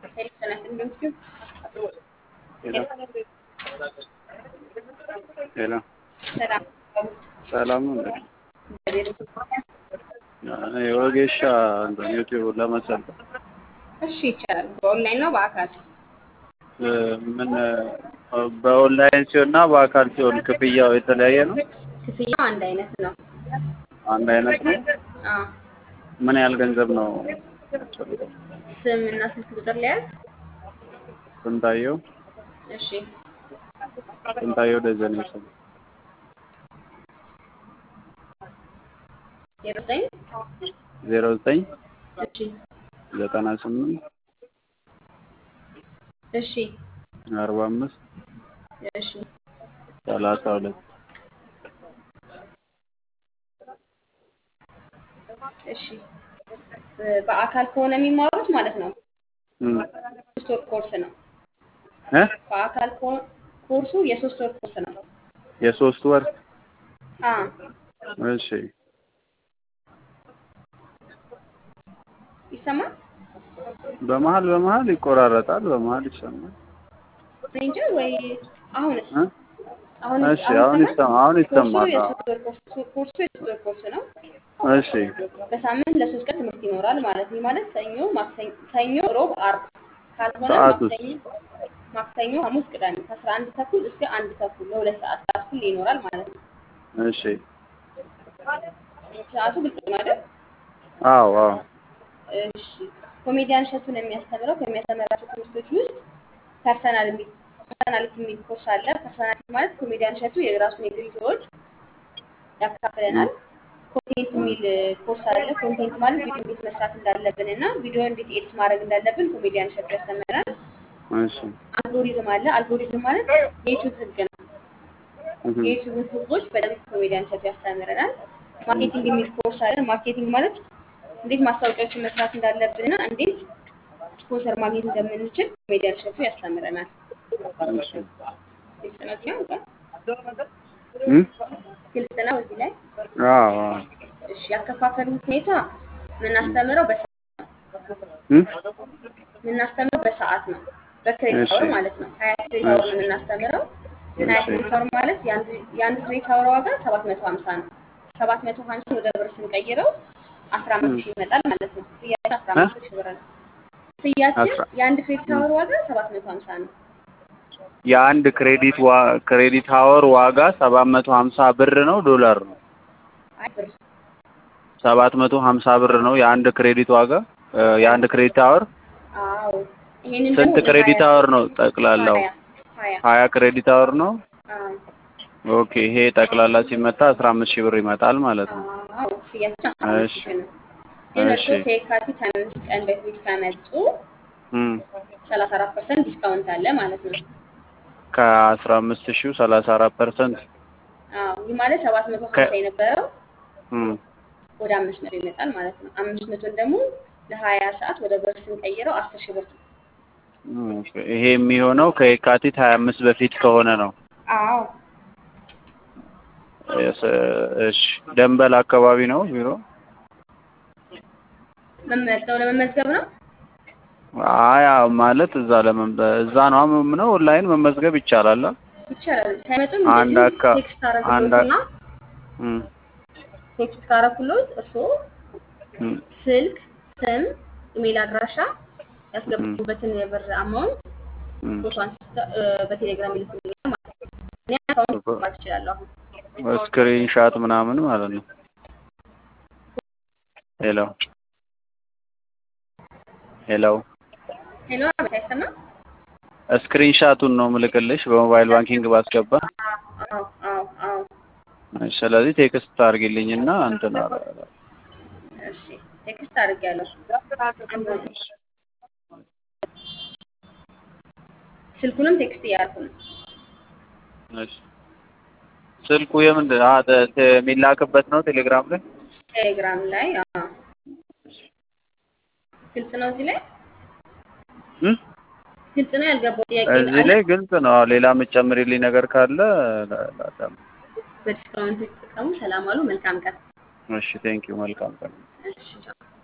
ሄሎ ሰላም ሰላም ነው እንዴ? የወጌሻ እንትን ዩቲዩብ ለመሰልጠን እሺ ይቻላል። በኦንላይን ነው በአካል? ምን በኦንላይን ሲሆንና በአካል ሲሆን ክፍያው የተለያየ ነው? ክፍያው አንድ አይነት ነው። አንድ አይነት ነው? አዎ። ምን ያህል ገንዘብ ነው? ስም እና ስልክ ቁጥር ሊያዝ? ስንታየው እሺ ስንታየው ደጀኔ ስም ዜሮ ዘጠኝ ዜሮ ዘጠኝ እሺ ዘጠና ስምንት እሺ አርባ አምስት እሺ ሰላሳ ሁለት እሺ በአካል ከሆነ የሚማሩት ማለት ነው እም ሶስት ወር ኮርስ ነው። እ በአካል ከሆነ ኮርሱ የሶስት ወር ኮርስ ነው። የሶስት ወር አ እሺ ይሰማል? በመሀል በመሀል ይቆራረጣል፣ በመሀል ይሰማል። እኔ እንጃ ወይ አሁንስ እ አሁን እሺ አሁን ይሰማ አሁን ኮርሱ ይሰማል። አዎ። የሶስት ወር ኮርስ ኮርሱ የሶስት ወር ኮርስ ነው። እሺ በሳምንት ለሶስት ቀን ትምህርት ይኖራል ማለት ነው። ማለት ሰኞ፣ ማክሰኞ፣ ሰኞ፣ ሮብ፣ አርብ ካልሆነ ሰዓቱስ? ማክሰኞ፣ ማክሰኞ፣ ሐሙስ፣ ቅዳሜ ከአስራ አንድ ተኩል እስከ አንድ ተኩል ለሁለት ሰዓት ክላስ ሁሌ ይኖራል ማለት ነው። እሺ ሰዓቱ ግልጽ ነው አይደል? አዎ አዎ እሺ ኮሜዲያን እሸቱን የሚያስተምረው ከሚያስተምራቸው ትምህርቶች ውስጥ ፐርሰናል የሚል ፐርሰናሊቲ የሚል ኮርስ አለ። ፐርሰናሊቲ ማለት ኮሜዲያን እሸቱ የራሱን የግል ህይወት ያካፍለናል። ኮንቴንት የሚል ኮርስ አለ። ኮንቴንት ማለት ቪዲዮ እንዴት መስራት እንዳለብን እና ቪዲዮ እንዴት ኤዲት ማድረግ እንዳለብን ኮሜዲያን እሸቱ ያስተምረናል። እሺ አልጎሪዝም አለ። አልጎሪዝም ማለት የዩቱብ ህግ ነው። እህ የዩቱብን ህጎች በደንብ ኮሜዲያን እሸቱ ያስተምረናል። ማርኬቲንግ የሚል ኮርስ አለ። ማርኬቲንግ ማለት እንዴት ማስታወቂያዎችን መስራት እንዳለብን እና እንዴት ስፖንሰር ማግኘት እንደምንችል ኮሜዲያን እሸቱ ያስተምረናል። እሺ ግልጽ ነው እዚህ ነው እንኳን እም ግልጽ ነው እዚህ ላይ አዎ አዎ እሺ ያከፋፈሉ ሁኔታ የምናስተምረው በሰዓት ነው እም የምናስተምረው በሰዓት ነው በክሬዲት እሺ። አወር ማለት ነው ሀያ ክሬዲት አወር ነው የምናስተምረው ሀያ እሺ። ክሬዲት አወር ማለት የአንድ- የአንድ ክሬዲት አወር ዋጋ ሰባት መቶ ሀምሳ ነው ሰባት መቶ ሀምሳ ወደ ብር ስንቀይረው አስራ አምስት ሺህ ይመጣል ማለት ነው ክፍያችን አስራ አምስት ሺህ ብር ነው ክፍያችን አስራ- የአንድ ክሬዲት አወር ዋጋ ሰባት መቶ ሀምሳ ነው የአንድ ክሬዲት ዋ ክሬዲት አወር ዋጋ ሰባት መቶ ሀምሳ ብር ነው ዶላር ነው? አይ ብር ሰባት መቶ ሀምሳ ብር ነው የአንድ ክሬዲት ዋጋ እ የአንድ ክሬዲት አወር አዎ ይሄንን ስንት ደግሞ ወደ ክሬዲት ሀያ- አወር ነው ጠቅላላው? ሀያ ሀያ ሀያ ክሬዲት አወር ነው። አዎ ኦኬ ይሄ ጠቅላላ ሲመታ አስራ አምስት ሺህ ብር ይመጣል ማለት ነው። አዎ ክፍያችን አስራ አምስት እሺ። ሺህ ነው ግን እሺ። እርስዎ ከየካቲት ሀያ አምስት ቀን በፊት ከመጡ እም ሰላሳ አራት ፐርሰንት ዲስካውንት አለ ማለት ነው ከአስራ አምስት ሺው ሰላሳ አራት ፐርሰንት አዎ ይህ ማለት ሰባት መቶ ከ- ሀምሳ የነበረው እም ወደ አምስት መቶ ይመጣል ማለት ነው አምስት መቶን ደግሞ ለሀያ ሰዓት ወደ ብር ስንቀይረው አስር ሺህ ብር ነው ኦኬ። ይሄ የሚሆነው ከየካቲት ሀያ አምስት በፊት ከሆነ ነው። አዎ እስ- እሺ ደንበል አካባቢ ነው ቢሮ? መመዝገብ ለመመዝገብ ነው አይ አዎ፣ ማለት እዛ ለመም እዛ ነው ምነው ኦንላይን መመዝገብ ይቻላል። አ? ይቻላል ሳይመጡም አንድ እንደዚሁ አካ- ቴክስት አንድ አረግሎትና እም ቴክስት ካረኩሎት እርስዎ እም ስልክ ስም ኢሜል አድራሻ ያስገቡበትን የብር አማውንት እም ፎቶ አንስተው እ፣ በቴሌግራም ይልኩልኛል ማለት ነው እኔ አካውንት ማግባት እችላለሁ አሁን ስክሪን ሻት ምናምን ማለት ነው። ሄሎ ሄሎ ሄሎ አቤት አይሰማም ስክሪን ሻቱን ነው ምልክልሽ በሞባይል ባንኪንግ ባስገባ። አዎ አዎ አዎ እሺ፣ ስለዚህ ቴክስት አድርጊልኝና እንትን አረ- እሺ ቴክስት አድርጌያለሁ ስልኩንም ቴክስት እያደረኩ ነው እሺ። ስልኩ የምንድን አ ተ- ተ- የሚላክበት ነው ቴሌግራም ላይ? ቴሌግራም ላይ አዎ ግልጽ ነው እዚህ ላይ እም? ግልጽ ነው ያልገባው ጥያቄ እዚህ ላይ ግልጽ ነው። ሌላ የምትጨምሪልኝ ነገር ካለ ላ- ላዳምጥ። በዲስካውንት የተጠቀሙ ሰላም አሉ መልካም ቀን እሺ፣ ቴንኪው። መልካም ቀን። እሺ ቻው